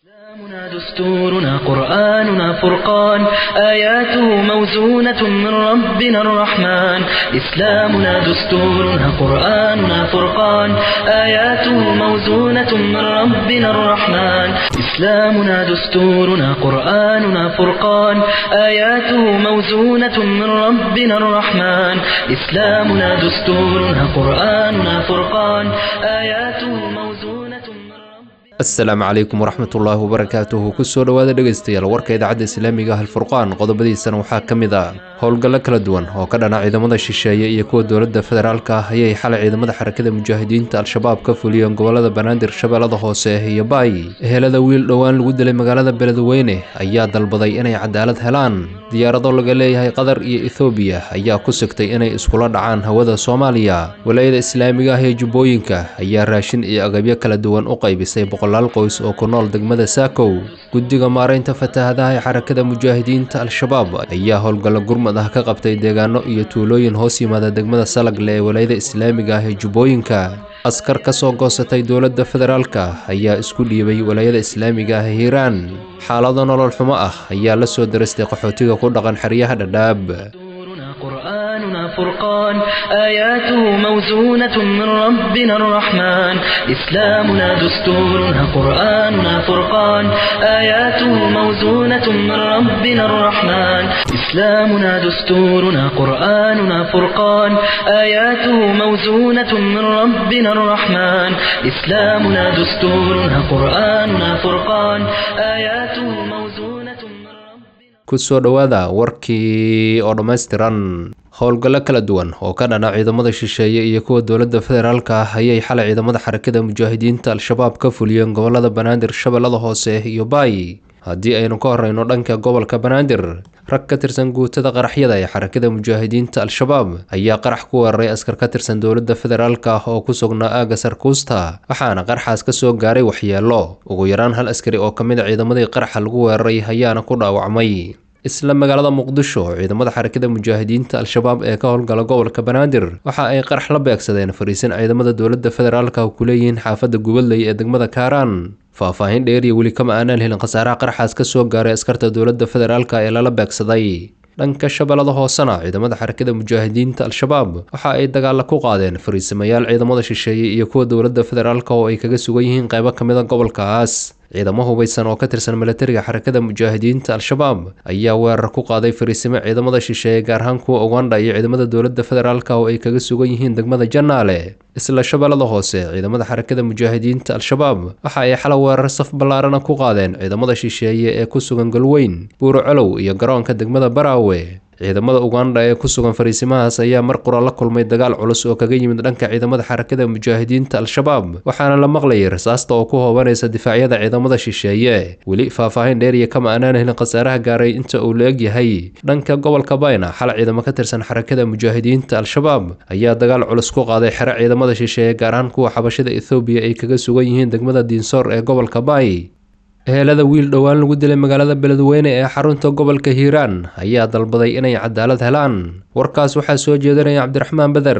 إسلامنا دستورنا قرآننا فرقان آياته موزونة من ربنا الرحمن إسلامنا دستورنا قرآننا فرقان آياته موزونة من ربنا الرحمن إسلامنا دستورنا قرآننا فرقان آياته موزونة من ربنا الرحمن إسلامنا دستورنا قرآننا فرقان آياته موزونة من ربنا asalaamu calaykum waraxmatullaahi wabarakaatuhu kusoo dhowaada dhegaystayaal warka idaacadda islaamiga ah alfurqaan qodobadiisana waxaa ka mid ah howlgallo kala duwan oo ka dhana ciidamada shisheeye iyo kuwa dowladda federaalka ah ayay xalay ciidamada xarakada mujaahidiinta al-shabaab ka fuliyeen gobolada banaadir shabeellada hoose iyo baay ehelada wiil dhowaan lagu dilay magaalada beledweyne ayaa dalbaday inay cadaalad helaan diyaarado laga leeyahay qatar iyo ethoobiya ayaa ku sigtay inay iskula dhacaan hawada soomaaliya walaayada islaamiga ah ee jubbooyinka ayaa raashin iyo agabyo kala duwan u qaybisay boqolaal qoys oo ku nool degmada saakow guddiga maaraynta fatahaadaha ee xarakada mujaahidiinta al-shabaab ayaa howlgallo gurmad ah ka qabtay deegaano iyo tuulooyin hoos yimaada degmada salagle ee walaayada islaamiga ah ee jubbooyinka askar ka soo goosatay dowladda federaalka ayaa isku dhiibay walaayada islaamiga ah ee hiiraan xaalado nolol xumo ah ayaa la soo darastay qaxootiga ku dhaqan xeryaha dhadhaab دستورنا قرآننا فرقان آياته موزونة من ربنا الرحمن إسلامنا دستورنا قرآننا فرقان آياته موزونة من ربنا الرحمن إسلامنا دستورنا قرآننا فرقان آياته موزونة من ربنا الرحمن إسلامنا دستورنا قرآننا فرقان آياته موزونة من ربنا kusoo dhowaada warkii oo dhammaystiran howlgallo kala duwan oo ka dhana ciidamada shisheeye iyo kuwa dowladda federaalka ah ayay xalay ciidamada xarakada mujaahidiinta al-shabaab ka fuliyeen gobolada banaadir shabeellada hoose iyo baay haddii aynu ka horeyno dhanka gobolka banaadir rag ka tirsan guutada qaraxyada ee xarakada mujaahidiinta al-shabaab ayaa qarax ku weeraray askar ka tirsan dowladda federaalka ah oo ku sugnaa aaga sarkuusta waxaana qaraxaas ka soo gaaray waxyeelo ugu yaraan hal askari oo ka mid a ciidamadii qaraxa lagu weeraray ayaana ku dhaawacmay isla magaalada muqdisho ciidamada xarakada mujaahidiinta al-shabaab ee ka howlgala gobolka banaadir waxa ay qarax la beegsadeen fariisin ciidamada dowladda federaalka ku leeyihiin xaafadda gubadley ee degmada kaaraan faahfaahin dheeriya weli kama aanaan helin khasaaraha qaraxaas ka soo gaaray askarta dowladda federaalka ee lala beegsaday dhanka shabeellada hoosena ciidamada xarakada mujaahidiinta al-shabaab waxa ay dagaalla ku qaadeen fariisamayaal ciidamada shisheeye iyo kuwa dowladda federaalka oo ay kaga sugan yihiin qaybo ka mid a gobolkaas ciidamo hubaysan oo ka tirsan milatariga xarakada mujaahidiinta al-shabaab ayaa weerar ku qaaday fariisimo ciidamada shisheeye gaar ahaan kuwa uganda iyo ciidamada dowladda federaalka oo ay kaga sugan yihiin degmada janaale isla shabeellada hoose ciidamada xarakada mujaahidiinta al-shabaab waxa ay xala weerar saf ballaarana ku qaadeen ciidamada shisheeye ee ku sugan galweyn buuro colow iyo garoonka degmada baraawe ciidamada uganda ee ku sugan fariisimahaas ayaa mar qura la kulmay dagaal culus oo kaga yimid dhanka ciidamada xarakada mujaahidiinta al-shabaab waxaana la maqlayay rasaasta oo ku hoobanaysa difaacyada ciidamada shisheeye weli faahfaahin dheeriya kama aanaan helin khasaaraha gaaray inta uu la eg yahay dhanka gobolka bayna xal ciidamo ka tirsan xarakada mujaahidiinta al-shabaab ayaa dagaal culus ku qaaday xero ciidamada shisheeye gaar ahaan kuwa xabashada ethoobiya ay kaga sugan yihiin degmada diinsoor ee gobolka baay ehelada wiil dhowaan lagu dilay magaalada beledweyne ee xarunta gobolka hiiraan ayaa dalbaday inay cadaalad helaan warkaas waxaa soo jeedinaya cabdiraxmaan beder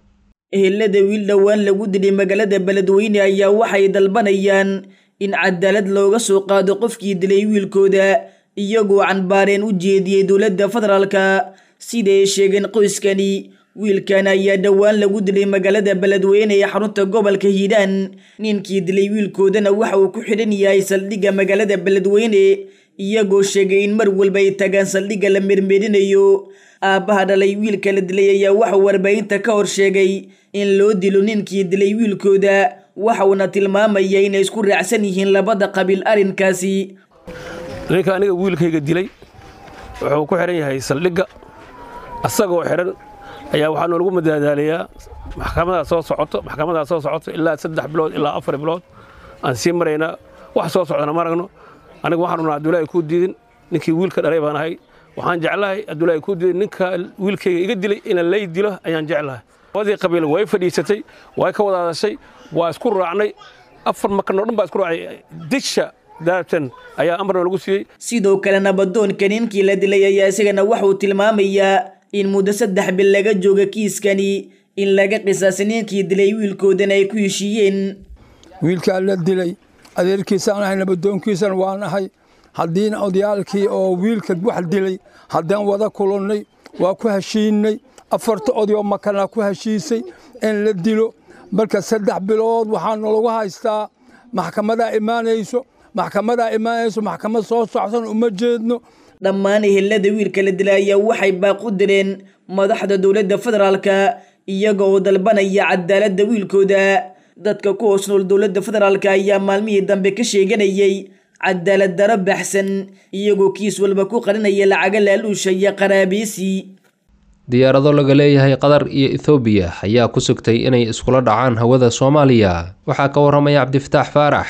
ehelada wiil dhowaan lagu dilay magaalada beledweyne ayaa waxay dalbanayaan in cadaalad looga soo qaado qofkii dilay wiilkooda iyagoo canbaareen u jeediyey dowladda federaalka siday sheegeen qoyskani wiilkan ayaa dhowaan lagu dilay magaalada beledweyne ee xarunta gobolka hiiraan ninkii dilay wiilkoodana waxa uu ku xidhan yahay saldhigga magaalada beledweyne iyagoo sheegay in mar walba ay tagaan saldhigga la mermerinayo aabbaha dhalay wiilka la dilay ayaa waxauu warbaahinta ka hor sheegay in loo dilo ninkii dilay wiilkooda waxauna tilmaamaya inay isku raacsan yihiin labada qabiil arrinkaasi ninka aniga wiilkayga dilay wuxuu ku xidhan yahay saldhigga asagoo xidhan ayaa waxaa noolagu madaadaalayaa maxkamadaa soo socoto maxkamadaa soo socoto ilaa saddex bilood ilaa afar bilood aan sii maraynaa wax soo socdana ma aragno aniga waxaan unaa abdullaahi kuu diidin ninkii wiilka dhalay baan ahay waxaan jeclahay abdullaahi kuu diidin ninka wiilkayga iga dilay ina lay dilo ayaan jeclahay labadii qabiil way fadhiisatay way ka wada hadashay waa isku raacnay afar makanoo dhan baa isku raacay disha daarabtan ayaa amarna lagu siiyey sidoo kale nabadoonka ninkii la dilay ayaa isagana waxauu tilmaamayaa in muddo saddex bil laga jooga kiiskani in laga qisaasay ninkii dilay wiilkoodana ay ku heshiiyeen wiilkaa la dilay adeerkiisaan ahay nabadoonkiisana waan ahay haddiina odayaalkii oo wiilka wax dilay haddaan wada kulannay waa ku heshiinay afarta odayoo makanaa ku heshiisay in la dilo marka saddex bilood waxaa nalagu haystaa maxkamadaa imaanayso maxkamadaa imaanayso maxkamad soo socsan uma jeedno dhammaan ehelada wiilka la dilay ayaa waxay baaq u direen madaxda dowladda federaalka iyaga oo dalbanaya cadaaladda wiilkooda dadka ku hoos nool dowladda federaalka ayaa maalmihii dambe ka sheeganayay cadaalad daro baxsan iyagoo kiis walba ku qarinaya lacaga laaluusha iyo qaraabiisi diyaarado laga leeyahay qatar iyo ethoobiya ayaa ku sugtay inay iskula dhacaan hawada soomaaliya waxaa ka waramaya cabdifataax faarax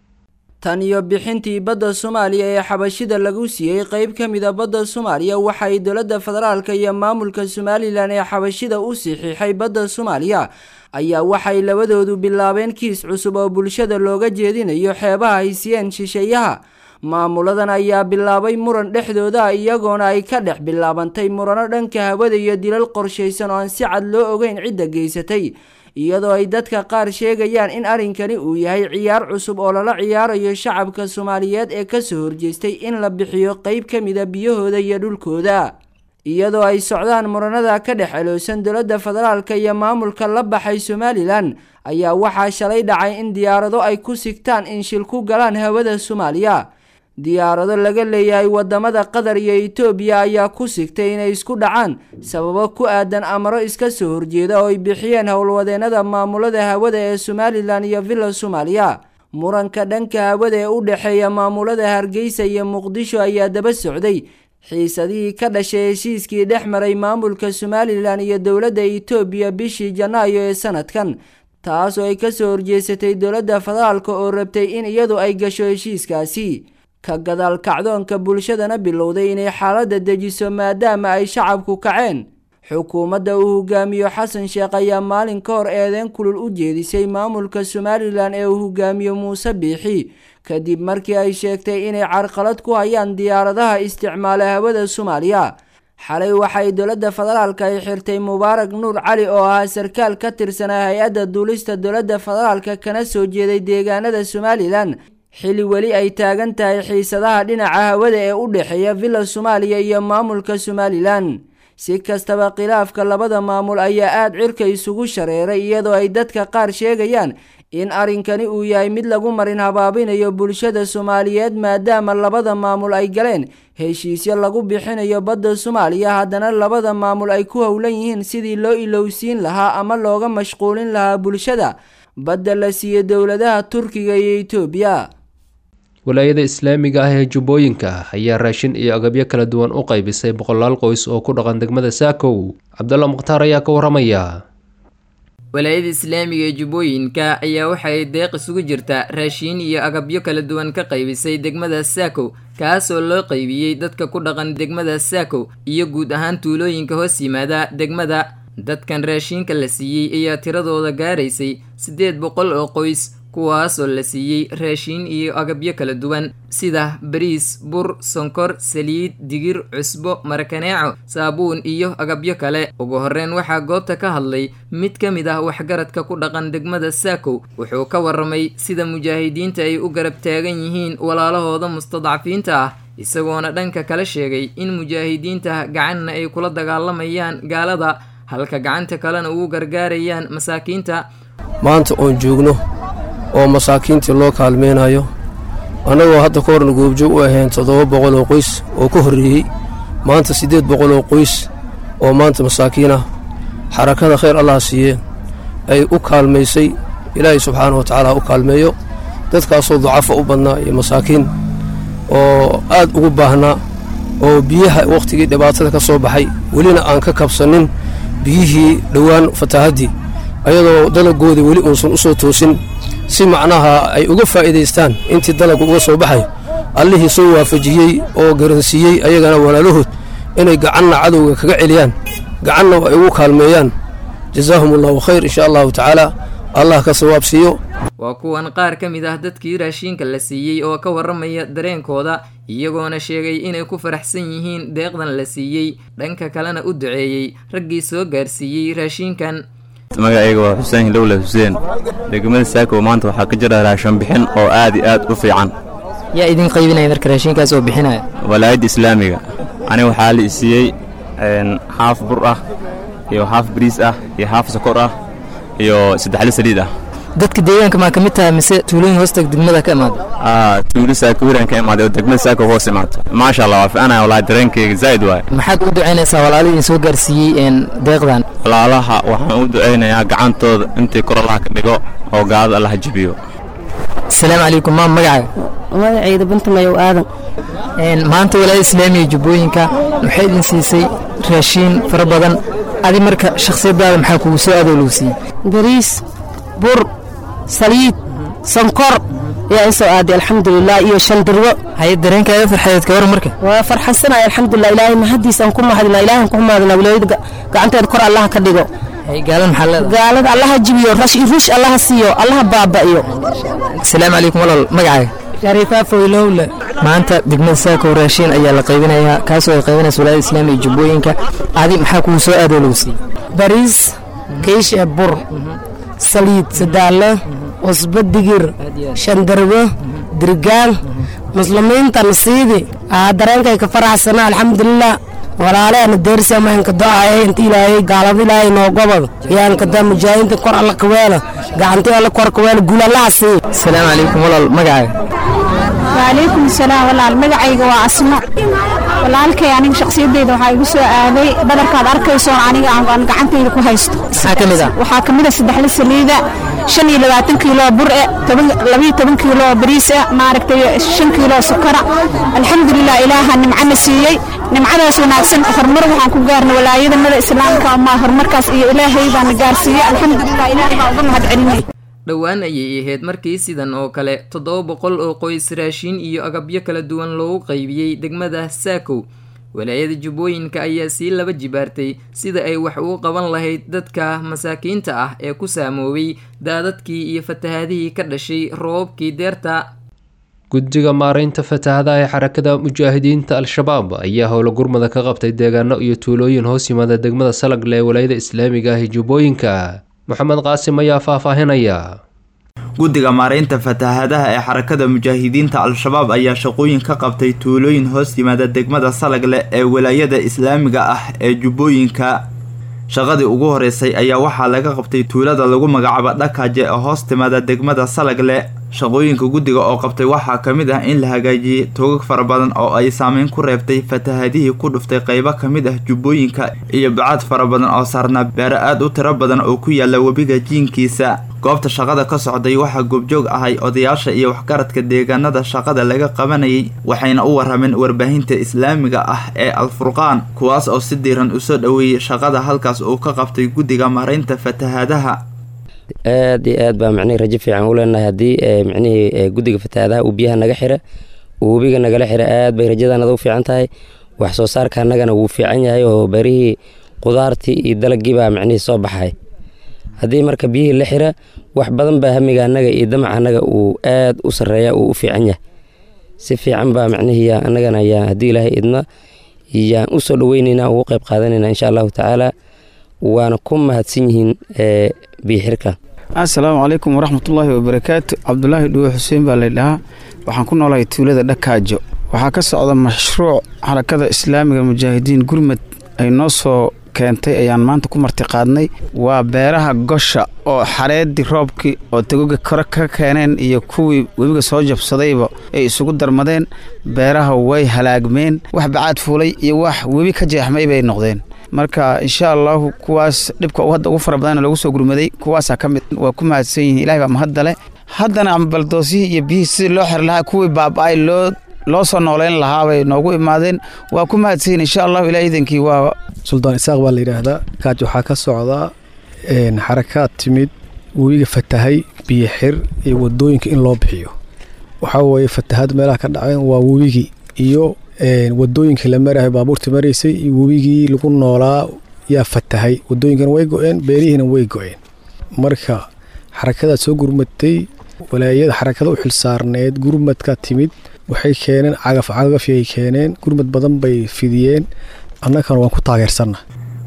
tan iyo bixintii badda soomaaliya ee xabashida lagu siiyey qeyb ka mida badda soomaaliya waxay dowladda federaalka iyo maamulka somalilan ee xabashida u saxiixay badda soomaaliya ayaa waxay labadoodu bilaabeen kiis cusub oo bulshada looga jeedinayo xeebaha ay siiyeen shisheeyaha maamuladan ayaa bilaabay muran dhexdooda iyagoona ay ka dhex bilaabantay murano dhanka hawada iyo dilal qorshaysan oo aan si cad loo ogeyn cidda geysatay iyadoo ay dadka qaar sheegayaan in arrinkani uu yahay ciyaar cusub oo lala ciyaarayo shacabka soomaaliyeed ee kasoo horjeestay in la bixiyo qeyb ka mida biyahooda iyo dhulkooda iyadoo ay socdaan muranada ka dhex eloosan dowladda federaalka iyo maamulka la baxay somalilan ayaa waxaa shalay dhacay in diyaarado ay ku sigtaan in shil ku galaan hawada soomaaliya diyaarado laga leeyahay wadamada qatar iyo etoobiya ayaa ku sigtay inay isku dhacaan sababo ku aadan amaro iska soo horjeeda oo ay bixiyeen howlwadeenada maamulada hawada ee somalilan iyo villa soomaaliya muranka dhanka hawada ee u dhexeeya maamulada hargeysa iyo muqdisho ayaa daba socday xiisadihii ka dhashay heshiiskii dhex maray maamulka somalilan iyo dowladda etoobiya bishii janaayo ee sanadkan taas oo ay kasoo horjeesatay dowladda federaalka oo rabtay in iyadu ay gasho heshiiskaasi ka gadaal kacdoonka bulshadana bilowday inay xaaladda dejiso maadaama ay shacabku kaceen xukuumadda uu hogaamiyo xasan sheekh ayaa maalin ka hor eedeen kulul u jeedisay maamulka somalilan ee uu hogaamiyo muuse biixi kadib markii ay sheegtay inay carqalad ku hayaan diyaaradaha isticmaala hawada soomaaliya xalay waxay dowladda federaalka ay xirtay mubaarak nuur cali oo ahaa sarkaal ka tirsanaa hay-adda duulista dowladda federaalka kana soo jeeday deegaanada somalilan xili weli ay taagan tahay xiisadaha dhinaca hawada ee u dhexeeya villa soomaaliya iyo maamulka somalilan si kastaba khilaafka labada maamul ayaa aada cirka isugu shareeray iyadoo ay dadka qaar sheegayaan in arrinkani uu yahay mid lagu marin habaabinayo bulshada soomaaliyeed maadaama labada maamul ay galeen heshiisyo lagu bixinayo badda soomaaliya haddana labada maamul ay ku howlan yihiin sidii loo ilowsiin lahaa ama looga mashquulin lahaa bulshada badda la siiyo dowladaha turkiga iyo etoobiya walaayada islaamiga ah ee jubbooyinka ayaa raashin iyo agabyo kala duwan u qaybisay boqolaal qoys oo ku dhaqan degmada saakow cabdalla mukhtaar ayaa ka waramaya walaayada islaamiga ee jubbooyinka ayaa waxay deeq isugu jirta raashiin iyo agabyo kala duwan ka qaybisay degmada saakow kaasoo loo qaybiyey dadka ku dhaqan degmada saakow iyo guud ahaan tuulooyinka hoos yimaada degmada dadkan raashiinka la siiyey ayaa tiradooda gaaraysay siddeed boqol oo qoys kuwaas oo la siiyey raashiin iyo agabyo kala duwan sida bariis bur sonkor saliid digir cusbo marakaneeco saabuun iyo agabyo kale ugu horreyn waxaa goobta ka hadlay mid ka mid ah waxgaradka ku dhaqan degmada saakow wuxuu ka waramay sida mujaahidiinta ay u garab taagan yihiin walaalahooda mustadcafiinta ah isagoona dhanka kale sheegay in mujaahidiinta gacanna ay kula dagaalamayaan gaalada halka gacanta kalena ugu gargaarayaan masaakiinta maanta oon joogno oo masaakiintii loo kaalmaynayo annagoo hadda ka horna goobjoog u ahayn toddoba boqol oo qoys oo ka horreeyey maanta siddeed boqol oo qoys oo maanta masaakiin ah xarakada khayr allah siiye ay u kaalmaysay ilaahay subxaana wa tacaala u kaalmeeyo dadkaasoo ducafa u badnaa iyo masaakiin oo aad ugu baahnaa oo biyaha wakhtigii dhibaatada ka soo baxay welina aan ka kabsannin biyihii dhowaan fataahaddii ayadoo dalagoodii weli uusan u soo toosin si macnaha ay uga faa'iidaystaan intii dalaggu uga soo baxayo allihii soo waafajiyey oo garansiiyey ayagana walaalahood inay gacanna cadowga kaga celiyaan gacanna ay ugu kaalmeeyaan jazaahum allahu khayr insha allahu tacaala allah ka sawaab siiyo waa kuwan qaar ka mid ah dadkii raashiinka la siiyey oo ka warramaya dareenkooda iyagoona sheegay inay ku faraxsan yihiin deeqdan la siiyey dhanka kalena u duceeyey raggii soo gaarsiiyey raashiinkan magacayga waa xuseen hilowle xuseen degmada saako maanta waxaa ka jira raashan bixin oo aad iyo aad u fiican yaa idin qaybinaya marka raashinkaas oo bixinaya walaayadda islaamiga aniga waxaa la isiiyey xaaf bur ah iyo xaaf bariis ah iyo xaaf sokor ah iyo saddexle saliid ah dadka deegaanka maa ka mid tahay mise tuulooyin hoosta degmada ka imaada tuulo saako wiran ka imaaday oo degmada saako hoos imaato maasha allah waa ficanaya walaahi dareenkayga zaa'id waaye maxaad u ducaynaysaa walaalihii idin soo gaarsiiyey deeqdan walaalaha waxaan u ducaynayaa gacantooda intii kor allaha ka dhigo oo gaalada allaha jebiyo asalaamu calaykum maa magacaaga magacayda bantumayow aadan maanta walaayada islaamiga jubbooyinka waxay idin siisay raashiin fara badan adi marka shakhsiyadaada maxaa kugu soo aadoo lagu siiyey bariis bur saliid sonkor yaa isoo aaday alxamdulilah iyo shandirwo haye dareenkaaga farxadeed ka war marka waa farxadsanaya alxamdulilah ilaahay mahadiisaan ku mahadina ilaahan ku mahadina wilaayada gacanteeda kor allaha ka dhigo gaalada maxaa leedahay gaalada allaha jibiyo rash ruush allaha siiyo allaha baaba'iyo asalaamu calaykum walaal magacaaga shariifaa foylowle maanta degmada saako raashiin ayaa la qaybinayaa kaasoo ay qaybinaysa walaayada islaamiga jubbooyinka adi maxaa kugu soo aadoo lagu siiyey bariis kiishe bur saliid sadaale cusbo digir shandarbo dirgaan muslimiinta nasiidi aa dareenkay ka faraxsana alxamdulilah walaaleana deersi amaanka do'aye inta ilaahay gaalada ilaahay noo gobod yaanka da mujaahidiinta kor alla kaweela gacantii alla kor kaweela guul allaha sii asalaamu calaykum walaal magacaaga waalaykum salaam walaal magacayga waa asmo walaalkay aniga shakhsiyadeyda waxaa igu soo aaday badarkaad arkaysoon aniga aan gacantayda ku haysto maxaa ka mid ah waxaa ka mid a saddexle saliida shan iyo labaatan kiilo bur e labiyo toban kiilo bariis e maaragtay shan kiilo sukara alxamdulilah ilaaha nimcana siiyey nimcadaas wanaagsan horumar waxaan ku gaarnay walaayadanada islaamka ama horumarkaas iyo ilaahay baana gaarsiiyey alxamdulilah ilaahay baa uga mahad celinay dhowaan ayay ahayd markii sidan oo kale toddoba boqol oo qoys raashiin iyo agabyo kala duwan loogu qaybiyey degmada saakow walaayada jubbooyinka ayaa sii laba jibaartay sida ay wax ugu qaban lahayd dadka masaakiinta ah ee ku saamoobay daadadkii iyo fatahaadihii ka dhashay roobabkii deerta guddiga maaraynta fatahadaha ee xarakada mujaahidiinta al-shabaab ayaa howlo gurmada ka qabtay deegaano iyo tuulooyin hoos yimaada degmada salagle ee walaayada islaamiga ah ee jubbooyinka moxamed qaasim ayaa faahfaahinaya guddiga maaraynta fatahaadaha ee xarakada mujaahidiinta al-shabaab ayaa shaqooyin ka qabtay tuulooyin hoos yimaada degmada salagle ee walaayada islaamiga ah ee jubbooyinka shaqadii ugu horeysay ayaa waxaa laga qabtay tuulada lagu magacaabo dhakaaje ee hoos timaada degmada salagle shaqooyinka guddiga oo qabtay waxaa ka mid ah in la hagaajiyey toogag fara badan oo ay saameyn ku reebtay fatahadihii ku dhuftay qaybo ka mid ah jubbooyinka iyo bacaad fara badan oo saarnaa beero aad u tiro badan oo ku yaala webiga jiinkiisa goobta shaqada ka socday waxaa goobjoog ahay odayaasha iyo waxgaradka deegaanada shaqada laga qabanayay waxayna u warameen warbaahinta islaamiga ah ee alfurqaan kuwaas oo si diiran usoo dhoweeyey shaqada halkaas uu ka qabtay guddiga maaraynta fatahaadaha aad iyo aad baa micnihii rajo fiican u leenahay haddii micnihii guddiga fatahaadaha uu biyaha naga xira uu webiga nagala xira aad bay rajadanada u fiican tahay wax soo saarka annagana wuu fiican yahay oo beerihii qudaartii iyo dalagii baa micnihii soo baxay haddii marka biyihii la xira wax badan baa hamiga annaga iyo damaca annaga uu aad u sarreeya uu u fiican yahay si fiican baa micnihii annagana yaa haddii ilaahay idna yaan u soo dhoweynaynaa ugu qayb qaadanayna insha allahu tacaala waana ku mahadsan yihiin biyixirka assalaamu calaykum waraxmatullaahi wabarakaatu cabdulaahi dhuwe xuseen baa laydhahaa waxaan ku noolahay tuulada dhakaajo waxaa ka socda mashruuc xarakada islaamiga mujaahidiin gurmad ay noo soo keentay ayaan maanta ku martiqaadnay waa beeraha gosha oo xareedii roobkii oo tagoga kore ka keeneen iyo kuwii webiga soo jabsadayba ay isugu darmadeen beeraha way halaagmeen wax bacaad fuulay iyo wax webi ka jeexmay bay noqdeen marka insha allahu kuwaas dhibka hadda ugu fara badan loogu soo gurmaday kuwaasaa ka mid waa ku mahadsan yihiin ilahay baa mahadda leh haddana baldoosihii iyo biyihii sidii loo xiri lahaa kuwii baaba-ay loo loo soo nooleyn lahaa bay noogu imaadeen waa ku mahadsan yihiin insha allahu ilaah idankii waa suldaan isaaq baa la yidhaahdaa kaaj waxaa ka socdaa xarakaad timid webiga fatahay biyo xir iyo wadooyinka in loo bixiyo waxaa weeye fatahaad meelaha ka dhaceen waa webigii iyo wadooyinkii la marahay baabuurta maraysay iyo webigii lagu noolaa yaa fatahay wadooyinkana way go-een beerihiina way go-een marka xarakadaa soo gurmatay walaayada xarakada u xilsaarneed gurmadka timid waxay keeneen cagaf cagafyay keeneen gurmad badan bay fidiyeen annagana waan ku taageersanna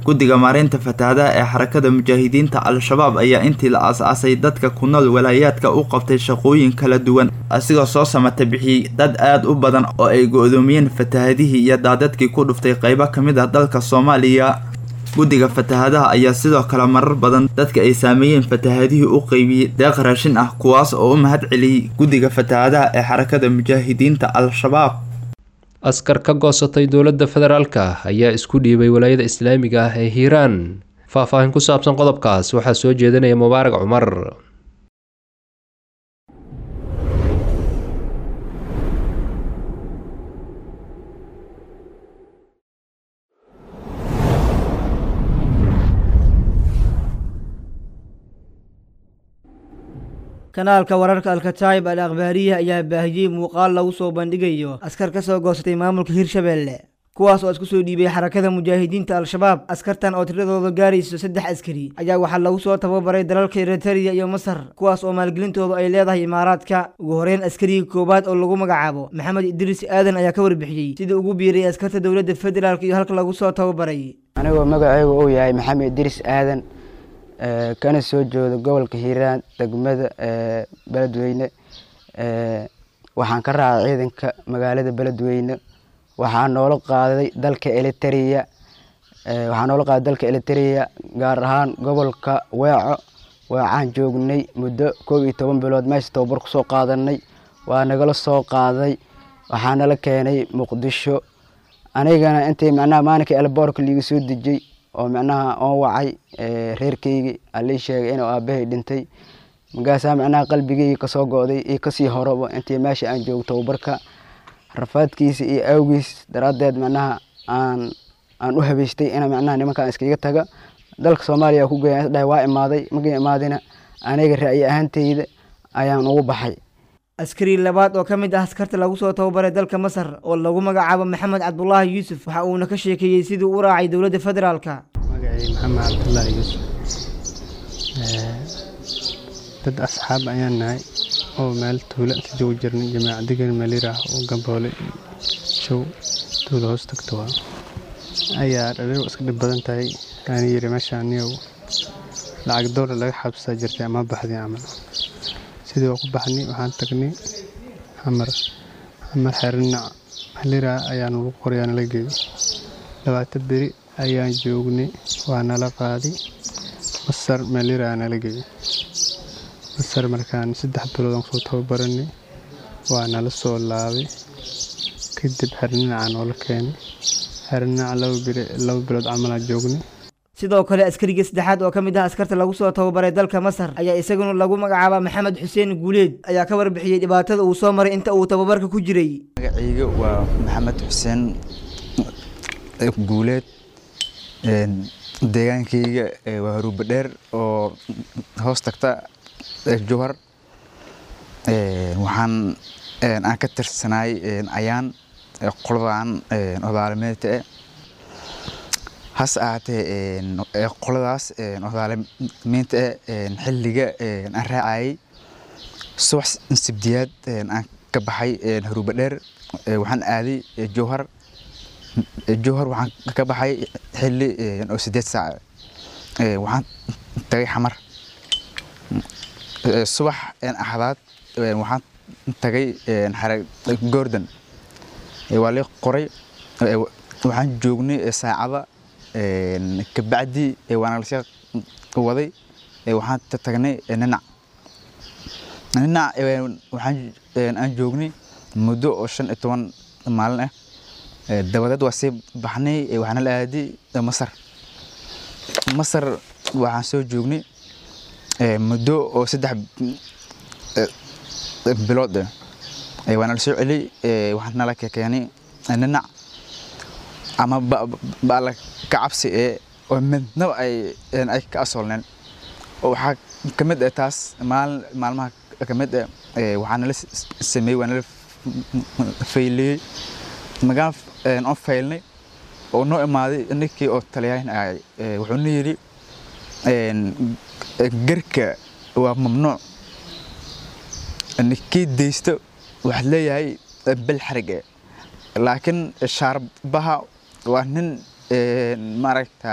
guddiga maareynta fatahaadaha ee xarakada mujaahidiinta al-shabaab ayaa intii la aas-aasay dadka ku nool walaayaadka u qabtay shaqooyin kala duwan asigoo soo samata bixiyey dad aada u badan oo ay go-doomiyeen fatahadihii iyo daadadkii ku dhuftay qeybo ka mid ah dalka soomaaliya guddiga fatahadaha ayaa sidoo kale marar badan dadka ay saameeyeen fatahadihii u qeybiyey deeq raashin ah kuwaas oo u mahad celiyey guddiga fatahadaha ee xarakada mujaahidiinta al-shabaab askar ka goosatay dowladda federaalka ayaa isku dhiibay walaayada islaamiga ah ee hiiraan faahfaahin ku saabsan qodobkaas waxaa soo jeedinaya mubaarag cumar kanaalka wararka alkataayib al akhbaariya ayaa baahiyey muuqaal lagu soo bandhigayo askar ka soo goosatay maamulka hirshabeelle kuwaas oo isku soo dhiibay xarakada mujaahidiinta al-shabaab askartan oo tiradooda gaarayso saddex askari ayaa waxaa lagu soo tababaray dalalka eritariya iyo masar kuwaas oo maalgelintoodu ay leedahay imaaraadka ugu horeyn askarigii koowaad oo lagu magacaabo maxamed idriis aadan ayaa ka warbixiyey sidii ugu biiray askarta dowladda federaalk iyo halka lagu soo tababaray anigoo magacaygu uu yahay maxamed idriis aadan kana soo jooda gobolka hiiraan degmada beledweyne waxaan ka raacay ciidanka magaalada beledweyne waxaa noola qaaday dalka eliteria waxaa noola qaaday dalka eliteria gaar ahaan gobolka weeco weecaan joognay muddo koob iyo toban bilood meesha tababar kusoo qaadanay waa nagala soo qaaday waxaa nala keenay muqdisho anigana intii macnaha maalinkii elboorka liiga soo dejiyey oo macnaha oon wacay reerkeygii alii sheegay inuu aabahay dhintay markaasaa macnaha qalbigeyga kasoo go-day iyo kasii horaba intii meesha aan joogo tababarka rafaadkiisa iyo awgiis daraaddeed macnaha aan aan u habeystay ina macnaha nimankaan iskaga taga dalka soomaaliya ku geeya dhahay waa imaaday markii imaadina aniga ra'yi ahaanteyda ayaan ugu baxay askari labaad oo ka mid ah askarta lagu soo tababaray dalka masar oo lagu magacaabo maxamed cabdulaahi yuusuf waxa uuna ka sheekeeyey sidii u raacay dowladda federaalka magacay maxamed cabdulaahi yuusuf dad asxaab ayaan nahay oo meel tuulo inta joogi jirnay jamaacadegan meeliraah oo gamboole show tuulo hoos tagta waa ayaa dhaliil iska dhib badan tahay aan yiri meesha aniyow lacag doolar laga xabsaa jirtay ama baxday camal sidii waa ku baxnay waxaan tagnay xamar xamar xerinac melira ayaa nagu qorayaa nala geeyey labaatan beri ayaan joognay waa nala qaaday masar melira nala geeyey masar markaan saddex bilood aan kusoo tababaranay waa nala soo laabay kadib xerinacaa noola keenay xerinac laba bilood camalaa joognay sidoo kale askariga saddexaad oo ka mid ah askarta lagu soo tababaray dalka masar ayaa isaguna lagu magacaabaa maxamed xuseen guuleed ayaa ka warbixiyey dhibaatada uu soo maray inta uu tababarka ku jiray magacayga waa maxamed xuseen guuleed deegaankayga waa haruuba dheer oo hoos tagta jowhar waxaan aan ka tirsanaay ayaan qoladan odaalimeedka eh hase ahaatee qoladaas odaalimiinta eh xilliga aan raacayay subax sibdiyaad aan ka baxay haruuba dheer waxaan aaday jowhar jowhar waxaan ka baxay xilli oo sideed saac waxaan tagay xamar subax axdaad waxaan tagay xare gordon waa lii qoray waxaan joognay saacada kabacdi waana lasii waday waxaan tagnay ninac ninac waxaan aan joognay muddo oo shan iyo toban maalin ah dabadeed waa sii baxnay waxaana la aaday masar masar waxaan soo joognay muddo oo saddex bilood waana la soo celiyey waxaan nala keenay ninac ama baala ka cabsi ee oo midnaba ay ay ka asoolneen oo waxaa ka mid ah taas maalin maalmaha ka mid ah waxaa nala sameeyey waa nala fayliyey magaan on faylnay oo noo imaaday ninkii oo taliyaan ahay wuxuuna yidhi garka waa mamnuuc ninkii daysto waxaad leeyahay bel xarig eh laakiin shaarbaha waa nin maaragta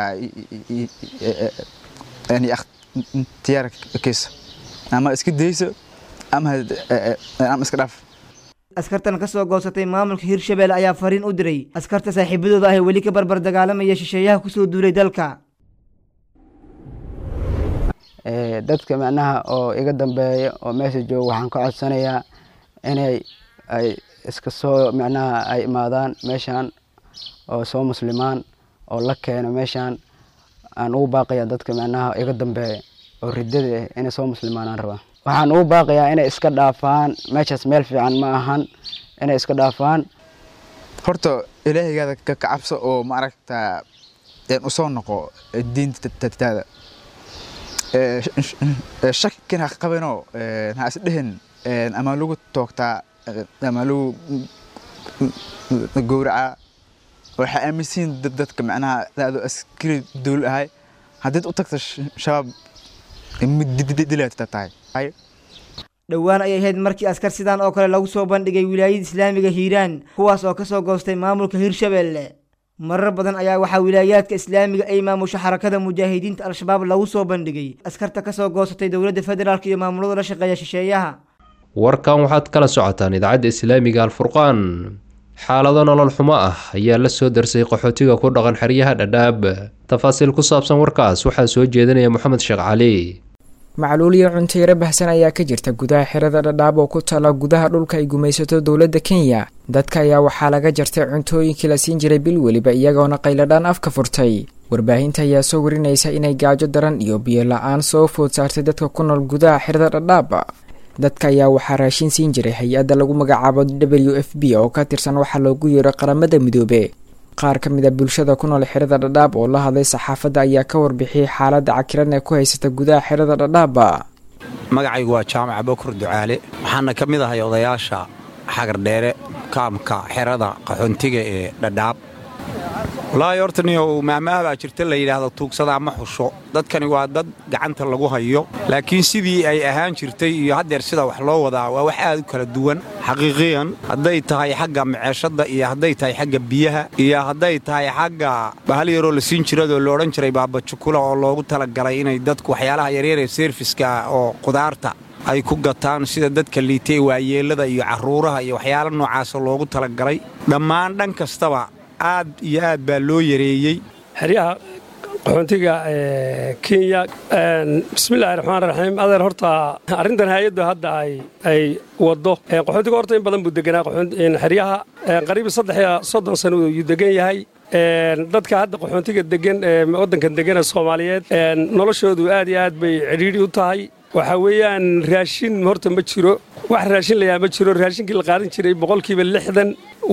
ikhtiyaarkiisa ama iska dayso ama ama iska dhaaf askartan ka soo goosatay maamulka hirshabelle ayaa fariin u diray askarta saaxiibadooda ah ee weli ka barbar dagaalamaya shisheeyaha kusoo duulay dalka dadka macnaha oo iga dambeeya oo meesha jooga waxaan ka codsanayaa inay ay iska soo macnaha ay imaadaan meeshaan oo soo muslimaan oo la keeno meeshaan aan ugu baaqayaa dadka macnaha iga dambeeya oo riddada ah inay soo muslimaan aan rabaa waxaan ugu baaqayaa inay iska dhaafaan meeshaas meel fiican ma ahan inay iska dhaafaan horta ilaahaygaada ka kacabso oo maaragta usoo noqo diintataada shakin ha qabinoo ha isdhehin ama lagu toogtaa ama lagu gowracaa waxaa aaminsiin dadka macnaha adoo askari dowla ahay haddiid u tagta shabaab midilaata tahay dhowaan ayay ahayd markii askar sidaan oo kale lagu soo bandhigay wilaayada islaamiga hiiraan kuwaas oo kasoo goostay maamulka hirshabelle marar badan ayaa waxaa wilaayaadka islaamiga ay maamusho xarakada mujaahidiinta al-shabaab lagu soo bandhigay askarta kasoo goosatay dowladda federaalk iyo maamulada la shaqeeya shisheeyaha warkan waxaad kala socotaan idaacadda islaamiga alfurqaan xaalado nolol xumo ah ayaa la soo darsay qaxootiga ku dhaqan xeryaha dhadhaab tafaasiil ku saabsan warkaas waxaa soo jeedinaya moxamed sheekh cali macluul iyo cunteero bahsan ayaa ka jirta gudaha xerada dhadhaab oo ku taala gudaha dhulka ay gumaysato dowladda kenya dadka ayaa waxaa laga jartay cuntooyinkii la siin jiray bil weliba iyagoona qayladhaan afka furtay warbaahinta ayaa soo warinaysa inay gaajo daran iyo biyo la-aan soo food saartay dadka ku nool gudaha xerada dhadhaab dadka ayaa waxaa raashin siin jiray hay-adda lagu magacaabo w f b oo ka tirsan waxaa loogu yeero qaramada midoobe qaar ka mid a bulshada ku nool xerada dhadhaab oo la hadlay saxaafadda ayaa ka warbixiyey xaaladda cakiran ee ku haysata gudaha xerada dhadhaab magacaygu waa jaamac bokur ducaale waxaana ka mid ahay odayaasha xagardheere kaamka xerada qaxoontiga ee dhadhaab walaahi horta niyow maamaha baa jirta la yidhaahdo tuugsada ama xusho dadkani waa dad gacanta lagu hayo laakiin sidii ay ahaan jirtay iyo haddeer sida wax loo wadaa waa wax aad u kala duwan xaqiiqiyan hadday tahay xagga maceeshadda iyo hadday tahay xagga biyaha iyo hadday tahay xagga bahal yaroo la siin jiradoo la odhan jiray baabajukula oo loogu talagalay inay dadku waxyaalaha yaryar ee seerfiska oo qudaarta ay ku gataan sida dadka liitay waayeellada iyo carruuraha iyo waxyaala noocaasa loogu talagalay dhammaan dhan kastaba aad iyo aad baa loo yareeyey xeryaha qaxoontiga kenya bismillahi raxmaan raxiim adeer horta arrintan hay-addu hadda ay waddo qaxoontiga horta in badan buu deganaa xeryaha qariib saddex iyo soddon sano ayuu degan yahay dadka hadda qaxoontiga degan waddankan degana soomaaliyeed noloshoodu aad iyo aad bay cidhiidhi u tahay waxaa weeyaan raashin horta ma jiro wax raashin layaa ma jiro raashinkii la qaadan jiray boqolkiiba lixdan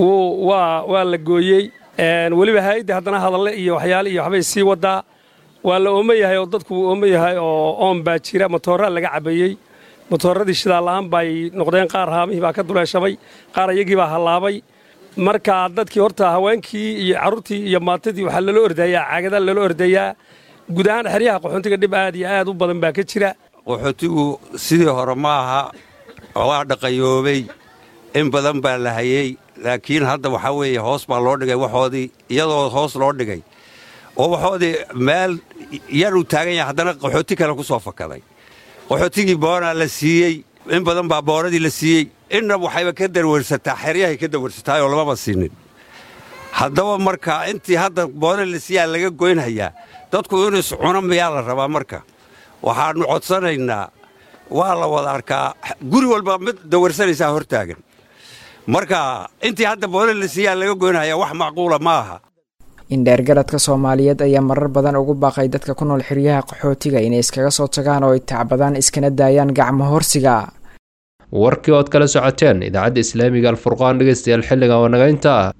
waa la gooyey weliba hay-adda haddana hadalle iyo waxyaale iyo waxbay sii wadaa waa la ooma yahay oo dadku wuu ooma yahay oo oon baa jira matooraa laga cabayey matooradii shidaal la'aan bay noqdeen qaar haamihii baa ka duleeshamay qaar iyagii baa hallaabay marka dadkii horta haweenkii iyo carruurtii iyo maatadii waxaa lala ordayaa caagadaa lala ordayaa guud ahaan xeryaha qaxoontiga dhib aad iyo aad u badan baa ka jira qaxootigu sidii hore ma aha waa dhaqayoobay in badan baa la hayey laakiin hadda waxaa weeye hoos baa loo dhigay waxoodii iyadoo hoos loo dhigay oo waxoodii meel yaruu taagan yahay haddana qaxooti kale ku soo fakaday qaxootigii boonaa la siiyey in badan baa boonadii la siiyey inna waxayba ka darwarsataa xeryahay ka darwarsataayoo lamaba siinin haddaba marka intii hadda boona la siiyaa laga goynhayaa dadku inuu iscuno miyaa la rabaa marka waxaannu codsanaynaa waa la wada arkaa guri walba mid dawarsanaysaa hor taagan marka intii hadda boona la siiyaa laga goynhayaa wax macquula ma aha indheergaradka soomaaliyeed ayaa marar badan ugu baaqay dadka ku nool xeryaha qaxootiga inay iskaga soo tagaan oo ay tacbadaan iskana daayaan gacmo horsiga warkii ood kala socoteen idaacadda islaamiga alfurqaan dhegeystayaal xilligan waa naga intaa